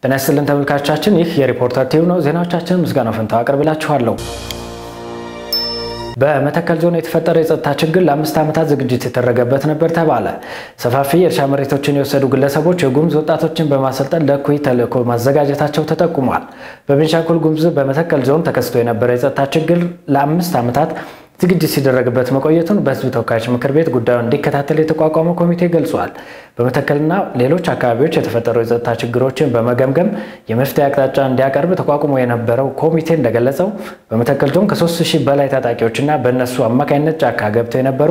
ጤና ይስጥልን ተመልካቾቻችን፣ ይህ የሪፖርተር ቲቪ ነው። ዜናዎቻችን ምስጋናው ፈንታው አቀርብላችኋለሁ። በመተከል ዞን የተፈጠረው የጸጥታ ችግር ለአምስት ዓመታት ዝግጅት የተደረገበት ነበር ተባለ። ሰፋፊ የእርሻ መሬቶችን የወሰዱ ግለሰቦች የጉሙዝ ወጣቶችን በማሰልጠን ለእኩይ ተልዕኮ ማዘጋጀታቸው ተጠቁሟል። በቤንሻንጉል ጉሙዝ በመተከል ዞን ተከስቶ የነበረው የጸጥታ ችግር ለአምስት ዓመታት ዝግጅት ሲደረግበት መቆየቱን በሕዝብ ተወካዮች ምክር ቤት ጉዳዩን እንዲከታተል የተቋቋመው ኮሚቴ ገልጿል። በመተከልና ሌሎች አካባቢዎች የተፈጠሩ የጸጥታ ችግሮችን በመገምገም የመፍትሄ አቅጣጫ እንዲያቀርብ ተቋቁሞ የነበረው ኮሚቴ እንደገለጸው በመተከል ዞን ከ3 ሺህ በላይ ታጣቂዎችና በእነሱ አማካኝነት ጫካ ገብተው የነበሩ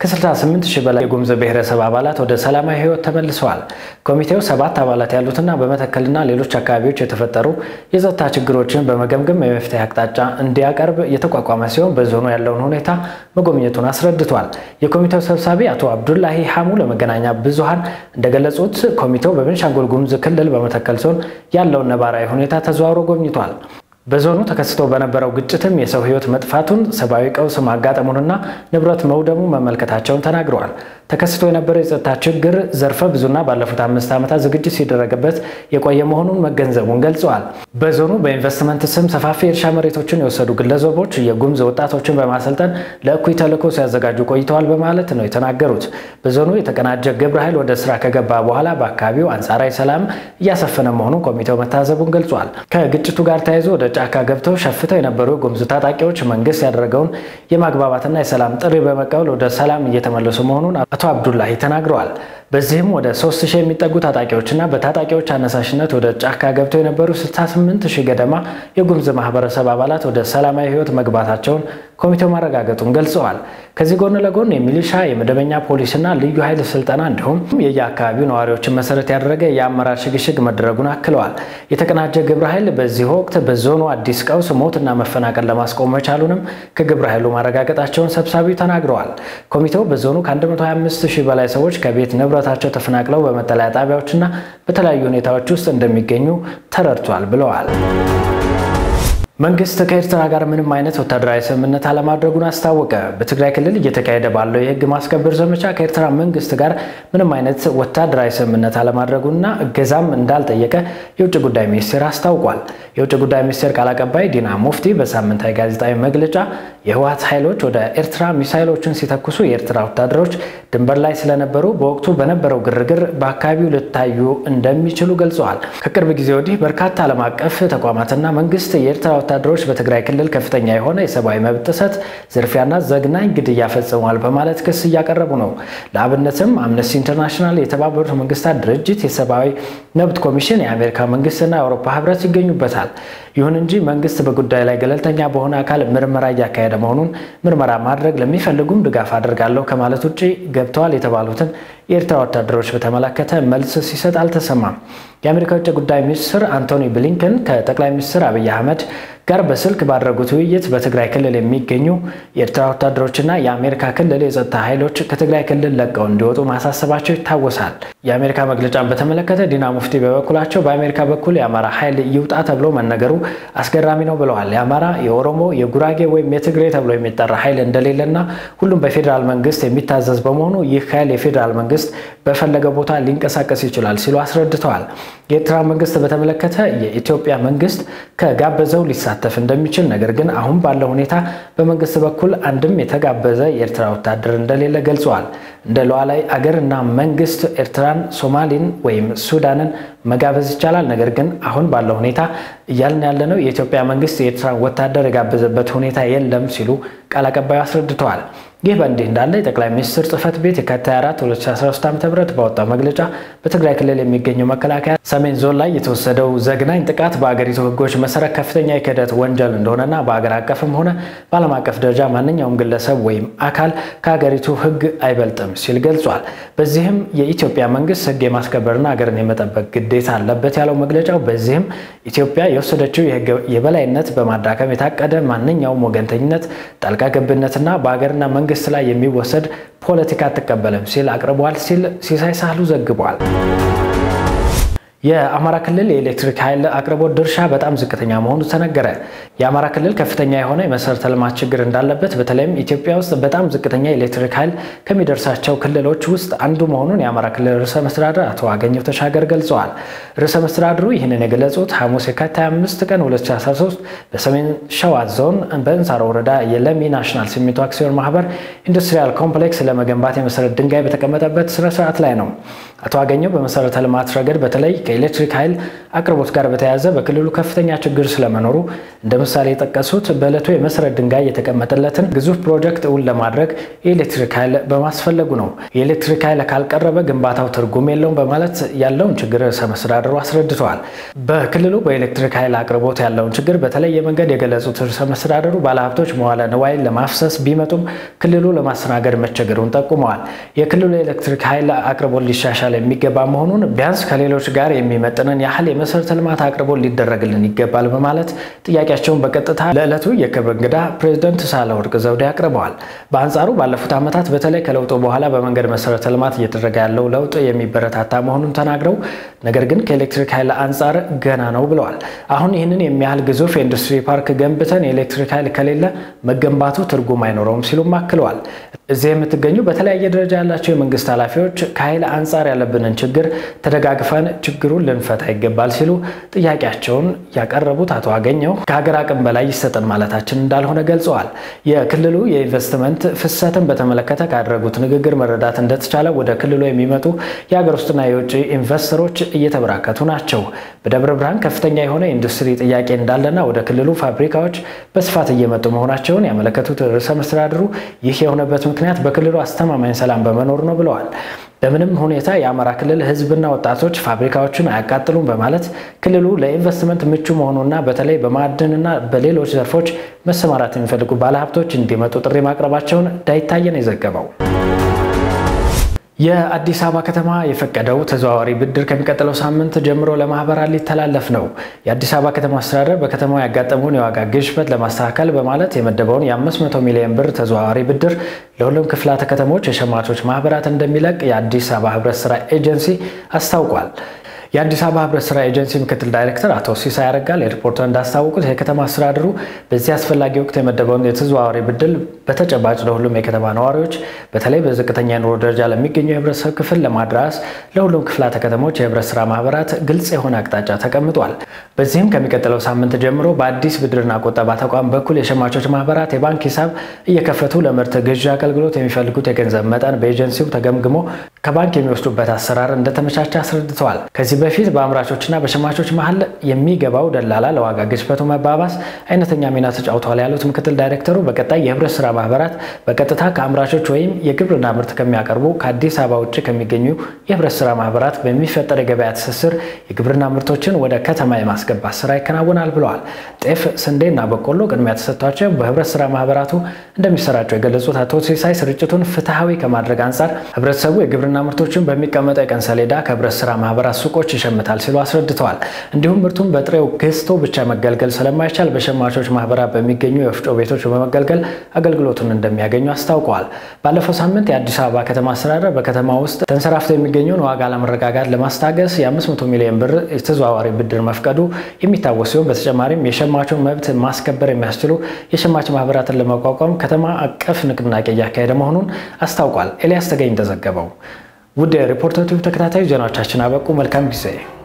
ከ68 ሺህ በላይ የጉሙዝ ብሔረሰብ አባላት ወደ ሰላማዊ ሕይወት ተመልሰዋል። ኮሚቴው ሰባት አባላት ያሉትና በመተከልና ሌሎች አካባቢዎች የተፈጠሩ የጸጥታ ችግሮችን በመገምገም የመፍትሄ አቅጣጫ እንዲያቀርብ የተቋቋመ ሲሆን በዞኑ ያለውን ሁኔታ መጎብኘቱን አስረድቷል። የኮሚቴው ሰብሳቢ አቶ አብዱላሂ ሐሙ ለመገናኛ ብዙሃን እንደገለጹት ኮሚቴው በቤንሻንጉል ጉሙዝ ክልል በመተከል ዞን ያለውን ነባራዊ ሁኔታ ተዘዋውሮ ጎብኝቷል። በዞኑ ተከስቶ በነበረው ግጭትም የሰው ሕይወት መጥፋቱን፣ ሰብአዊ ቀውስ ማጋጠሙንና ንብረት መውደሙ መመልከታቸውን ተናግረዋል። ተከስቶ የነበረው የጸጥታ ችግር ዘርፈ ብዙና ባለፉት አምስት ዓመታት ዝግጅት ሲደረግበት የቆየ መሆኑን መገንዘቡን ገልጸዋል። በዞኑ በኢንቨስትመንት ስም ሰፋፊ የእርሻ መሬቶችን የወሰዱ ግለሰቦች የጉሙዝ ወጣቶችን በማሰልጠን ለእኩይ ተልዕኮ ሲያዘጋጁ ቆይተዋል በማለት ነው የተናገሩት። በዞኑ የተቀናጀ ግብረ ኃይል ወደ ስራ ከገባ በኋላ በአካባቢው አንጻራዊ ሰላም እያሰፈነ መሆኑን ኮሚቴው መታዘቡን ገልጿል። ከግጭቱ ጋር ተያይዞ ወደ ጫካ ገብተው ሸፍተው የነበሩ የጉሙዝ ታጣቂዎች መንግስት ያደረገውን የማግባባትና የሰላም ጥሪ በመቀበል ወደ ሰላም እየተመለሱ መሆኑን አቶ አብዱላሂ ተናግረዋል። በዚህም ወደ 3000 የሚጠጉ ታጣቂዎችና በታጣቂዎች አነሳሽነት ወደ ጫካ ገብተው የነበሩ 68 ሺህ ገደማ የጉሙዝ ማህበረሰብ አባላት ወደ ሰላማዊ ህይወት መግባታቸውን ኮሚቴው ማረጋገጡን ገልጸዋል። ከዚህ ጎን ለጎን የሚሊሻ የመደበኛ ፖሊስና ልዩ ኃይል ስልጠና እንዲሁም የየአካባቢው ነዋሪዎችን መሰረት ያደረገ የአመራር ሽግሽግ መደረጉን አክለዋል። የተቀናጀ ግብረ ኃይል በዚህ ወቅት በዞኑ አዲስ ቀውስ፣ ሞትና መፈናቀል ለማስቆም መቻሉንም ከግብረ ኃይሉ ማረጋገጣቸውን ሰብሳቢው ተናግረዋል። ኮሚቴው በዞኑ ከ125 ሺህ በላይ ሰዎች ከቤት ንብረታቸው ተፈናቅለው በመጠለያ ጣቢያዎችና በተለያዩ ሁኔታዎች ውስጥ እንደሚገኙ ተረድቷል ብለዋል። መንግስት ከኤርትራ ጋር ምንም አይነት ወታደራዊ ስምምነት አለማድረጉን አስታወቀ። በትግራይ ክልል እየተካሄደ ባለው የህግ ማስከበር ዘመቻ ከኤርትራ መንግስት ጋር ምንም አይነት ወታደራዊ ስምምነት አለማድረጉና እገዛም እንዳልጠየቀ የውጭ ጉዳይ ሚኒስቴር አስታውቋል። የውጭ ጉዳይ ሚኒስቴር ቃል አቀባይ ዲና ሙፍቲ በሳምንታዊ ጋዜጣዊ መግለጫ የህወሓት ኃይሎች ወደ ኤርትራ ሚሳይሎችን ሲተኩሱ የኤርትራ ወታደሮች ድንበር ላይ ስለነበሩ በወቅቱ በነበረው ግርግር በአካባቢው ሊታዩ እንደሚችሉ ገልጸዋል። ከቅርብ ጊዜ ወዲህ በርካታ ዓለም አቀፍ ተቋማትና መንግስት የኤርትራ ወታደሮች በትግራይ ክልል ከፍተኛ የሆነ የሰብአዊ መብት ጥሰት፣ ዝርፊያና ዘግናኝ ግድያ ፈጽመዋል በማለት ክስ እያቀረቡ ነው። ለአብነትም አምነስቲ ኢንተርናሽናል፣ የተባበሩት መንግስታት ድርጅት፣ የሰብአዊ መብት ኮሚሽን፣ የአሜሪካ መንግስትና የአውሮፓ ህብረት ይገኙበታል። ይሁን እንጂ መንግስት በጉዳዩ ላይ ገለልተኛ በሆነ አካል ምርመራ እያካሄደ መሆኑን ምርመራ ማድረግ ለሚፈልጉም ድጋፍ አድርጋለሁ ከማለት ውጭ ገብተዋል የተባሉትን የኤርትራ ወታደሮች በተመለከተ መልስ ሲሰጥ አልተሰማም። የአሜሪካ ውጭ ጉዳይ ሚኒስትር አንቶኒ ብሊንከን ከጠቅላይ ሚኒስትር አብይ አህመድ ጋር በስልክ ባደረጉት ውይይት በትግራይ ክልል የሚገኙ የኤርትራ ወታደሮችና የአሜሪካ ክልል የጸጥታ ኃይሎች ከትግራይ ክልል ለቀው እንዲወጡ ማሳሰባቸው ይታወሳል። የአሜሪካ መግለጫን በተመለከተ ዲና ሙፍቲ በበኩላቸው በአሜሪካ በኩል የአማራ ኃይል ይውጣ ተብሎ መነገሩ አስገራሚ ነው ብለዋል። የአማራ፣ የኦሮሞ፣ የጉራጌ ወይም የትግሬ ተብሎ የሚጠራ ኃይል እንደሌለና ሁሉም በፌዴራል መንግስት የሚታዘዝ በመሆኑ ይህ ኃይል የፌዴራል መንግስት በፈለገው ቦታ ሊንቀሳቀስ ይችላል ሲሉ አስረድተዋል። የኤርትራ መንግስት በተመለከተ የኢትዮጵያ መንግስት ከጋበዘው ሊሳተፍ እንደሚችል ነገር ግን አሁን ባለው ሁኔታ በመንግስት በኩል አንድም የተጋበዘ የኤርትራ ወታደር እንደሌለ ገልጸዋል። እንደ ሉዓላዊ አገር እና መንግስት ኤርትራን፣ ሶማሌን ወይም ሱዳንን መጋበዝ ይቻላል። ነገር ግን አሁን ባለው ሁኔታ እያልን ያለነው የኢትዮጵያ መንግስት የኤርትራን ወታደር የጋበዘበት ሁኔታ የለም ሲሉ ቃል አቀባዩ አስረድተዋል። ይህ በእንዲህ እንዳለ የጠቅላይ ሚኒስትር ጽህፈት ቤት የካቲት 24 2013 ዓ ም ባወጣው መግለጫ በትግራይ ክልል የሚገኘው መከላከያ ሰሜን ዞን ላይ የተወሰደው ዘግናኝ ጥቃት በአገሪቱ ህጎች መሰረት ከፍተኛ የክህደት ወንጀል እንደሆነና በአገር አቀፍም ሆነ በዓለም አቀፍ ደረጃ ማንኛውም ግለሰብ ወይም አካል ከሀገሪቱ ህግ አይበልጥም ሲል ገልጿል። በዚህም የኢትዮጵያ መንግስት ህግ የማስከበርና ሀገርን የመጠበቅ ግዴታ አለበት ያለው መግለጫው በዚህም ኢትዮጵያ የወሰደችው የህግ የበላይነት በማዳከም የታቀደ ማንኛውም ወገንተኝነት፣ ጣልቃ ገብነትና በሀገርና መንግስት ላይ የሚወሰድ ፖለቲካ አትቀበልም ሲል አቅርቧል ሲል ሲሳይ ሳህሉ ዘግቧል። የአማራ ክልል የኤሌክትሪክ ኃይል አቅርቦት ድርሻ በጣም ዝቅተኛ መሆኑ ተነገረ። የአማራ ክልል ከፍተኛ የሆነ የመሰረተ ልማት ችግር እንዳለበት በተለይም ኢትዮጵያ ውስጥ በጣም ዝቅተኛ የኤሌክትሪክ ኃይል ከሚደርሳቸው ክልሎች ውስጥ አንዱ መሆኑን የአማራ ክልል ርዕሰ መስተዳድር አቶ አገኘሁ ተሻገር ገልጸዋል። ርዕሰ መስተዳድሩ ይህንን የገለጹት ሐሙስ የካቲት 25 ቀን 2013 በሰሜን ሸዋ ዞን በእንሳሮ ወረዳ የለሚ ናሽናል ሲሚንቶ አክሲዮን ማህበር ኢንዱስትሪያል ኮምፕሌክስ ለመገንባት የመሰረት ድንጋይ በተቀመጠበት ስነስርዓት ላይ ነው። አቶ አገኘሁ በመሰረተ ልማት ረገድ በተለይ ከኤሌክትሪክ ኃይል አቅርቦት ጋር በተያያዘ በክልሉ ከፍተኛ ችግር ስለመኖሩ እንደ ምሳሌ የጠቀሱት በዕለቱ የመሰረት ድንጋይ የተቀመጠለትን ግዙፍ ፕሮጀክት እውን ለማድረግ የኤሌክትሪክ ኃይል በማስፈለጉ ነው። የኤሌክትሪክ ኃይል ካልቀረበ ግንባታው ትርጉም የለውም በማለት ያለውን ችግር ርዕሰ መስተዳድሩ አስረድተዋል። በክልሉ በኤሌክትሪክ ኃይል አቅርቦት ያለውን ችግር በተለየ መንገድ የገለጹት ርዕሰ መስተዳድሩ ባለሀብቶች መዋለ ንዋይን ለማፍሰስ ቢመጡም ክልሉ ለማስተናገድ መቸገሩን ጠቁመዋል። የክልሉ የኤሌክትሪክ ኃይል አቅርቦት ሊሻሻል የሚገባ መሆኑን ቢያንስ ከሌሎች ጋር የሚመጥንን ያህል የመሰረተ ልማት አቅርቦት ሊደረግልን ይገባል በማለት ጥያቄያቸውን በቀጥታ ለዕለቱ የክብር እንግዳ ፕሬዝደንት ሳህለወርቅ ዘውዴ አቅርበዋል። በአንጻሩ ባለፉት ዓመታት በተለይ ከለውጡ በኋላ በመንገድ መሰረተ ልማት እየተደረገ ያለው ለውጥ የሚበረታታ መሆኑን ተናግረው ነገር ግን ከኤሌክትሪክ ኃይል አንጻር ገና ነው ብለዋል። አሁን ይህንን የሚያህል ግዙፍ የኢንዱስትሪ ፓርክ ገንብተን የኤሌክትሪክ ኃይል ከሌለ መገንባቱ ትርጉም አይኖረውም ሲሉም አክለዋል። እዚህ የምትገኙ በተለያየ ደረጃ ያላቸው የመንግስት ኃላፊዎች ከኃይል አንጻር ያለብንን ችግር ተደጋግፈን ችግሩን ልንፈታ ይገባል ሲሉ ጥያቄያቸውን ያቀረቡት አቶ አገኘሁ ከሀገር አቅም በላይ ይሰጠን ማለታችን እንዳልሆነ ገልጸዋል። የክልሉ የኢንቨስትመንት ፍሰትን በተመለከተ ካደረጉት ንግግር መረዳት እንደተቻለ ወደ ክልሉ የሚመጡ የሀገር ውስጥና የውጭ ኢንቨስተሮች እየተበራከቱ ናቸው። በደብረ ብርሃን ከፍተኛ የሆነ ኢንዱስትሪ ጥያቄ እንዳለና ወደ ክልሉ ፋብሪካዎች በስፋት እየመጡ መሆናቸውን ያመለከቱት ርዕሰ መስተዳድሩ ይህ የሆነበት ምክንያት በክልሉ አስተማማኝ ሰላም በመኖር ነው ብለዋል። በምንም ሁኔታ የአማራ ክልል ሕዝብና ወጣቶች ፋብሪካዎችን አያቃጥሉም በማለት ክልሉ ለኢንቨስትመንት ምቹ መሆኑና በተለይ በማዕድንና በሌሎች ዘርፎች መሰማራት የሚፈልጉ ባለሀብቶች እንዲመጡ ጥሪ ማቅረባቸውን ዳይታየን የዘገበው። የአዲስ አበባ ከተማ የፈቀደው ተዘዋዋሪ ብድር ከሚቀጥለው ሳምንት ጀምሮ ለማህበራት ሊተላለፍ ነው። የአዲስ አበባ ከተማ አስተዳደር በከተማው ያጋጠመውን የዋጋ ግሽበት ለማስተካከል በማለት የመደበውን የ500 ሚሊዮን ብር ተዘዋዋሪ ብድር ለሁሉም ክፍላተ ከተሞች የሸማቾች ማህበራት እንደሚለቅ የአዲስ አበባ ህብረት ስራ ኤጀንሲ አስታውቋል። የአዲስ አበባ ህብረት ስራ ኤጀንሲ ምክትል ዳይሬክተር አቶ ሲሳይ ያረጋል ለሪፖርተር እንዳስታወቁት የከተማ አስተዳደሩ በዚህ አስፈላጊ ወቅት የመደበውን የተዘዋዋሪ ብድር በተጨባጭ ለሁሉም የከተማ ነዋሪዎች በተለይ በዝቅተኛ የኑሮ ደረጃ ለሚገኙ የህብረተሰብ ክፍል ለማድረስ ለሁሉም ክፍላተ ከተሞች የህብረት ስራ ማህበራት ግልጽ የሆነ አቅጣጫ ተቀምጧል። በዚህም ከሚቀጥለው ሳምንት ጀምሮ በአዲስ ብድርና ቁጠባ ተቋም በኩል የሸማቾች ማህበራት የባንክ ሂሳብ እየከፈቱ ለምርት ግዢ አገልግሎት የሚፈልጉት የገንዘብ መጠን በኤጀንሲው ተገምግሞ ከባንክ የሚወስዱበት አሰራር እንደተመቻቸ አስረድተዋል። ከዚህ በፊት በአምራቾችና በሸማቾች መሀል የሚገባው ደላላ ለዋጋ ግሽበቱ መባባስ አይነተኛ ሚና ተጫውተዋል ያሉት ምክትል ዳይሬክተሩ በቀጣይ የህብረት ስራ ማህበራት በቀጥታ ከአምራቾች ወይም የግብርና ምርት ከሚያቀርቡ ከአዲስ አበባ ውጭ ከሚገኙ የህብረት ስራ ማህበራት በሚፈጠር የገበያ ትስስር የግብርና ምርቶችን ወደ ከተማ የማስገባት ስራ ይከናወናል ብለዋል። ጤፍ፣ ስንዴና በቆሎ ቅድሚያ ተሰጥቷቸው በህብረት ስራ ማህበራቱ እንደሚሰራቸው የገለጹት አቶ ሲሳይ ስርጭቱን ፍትሐዊ ከማድረግ አንጻር ህብረተሰቡ የግብርና ምርቶችን በሚቀመጠው የቀን ሰሌዳ ከህብረት ስራ ማህበራት ሱቆች ይሸምታል ሲሉ አስረድተዋል። እንዲሁም ምርቱን በጥሬው ገዝቶ ብቻ መገልገል ስለማይቻል በሸማቾች ማህበራት በሚገኙ የወፍጮ ቤቶች በመገልገል አገልግሎቱን እንደሚያገኙ አስታውቀዋል። ባለፈው ሳምንት የአዲስ አበባ ከተማ አስተዳደር በከተማ ውስጥ ተንሰራፍቶ የሚገኘውን ዋጋ አለመረጋጋት ለማስታገስ የ500 ሚሊዮን ብር የተዘዋዋሪ ብድር መፍቀዱ የሚታወስ ሲሆን በተጨማሪም የሸማቹን መብት ማስከበር የሚያስችሉ የሸማች ማህበራትን ለመቋቋም ከተማ አቀፍ ንቅናቄ እያካሄደ መሆኑን አስታውቋል። ኤልያስ ተገኝ እንደዘገበው። ውድ የሪፖርተር ቲቪ ተከታታዩ ዜናዎቻችን አበቁ። መልካም ጊዜ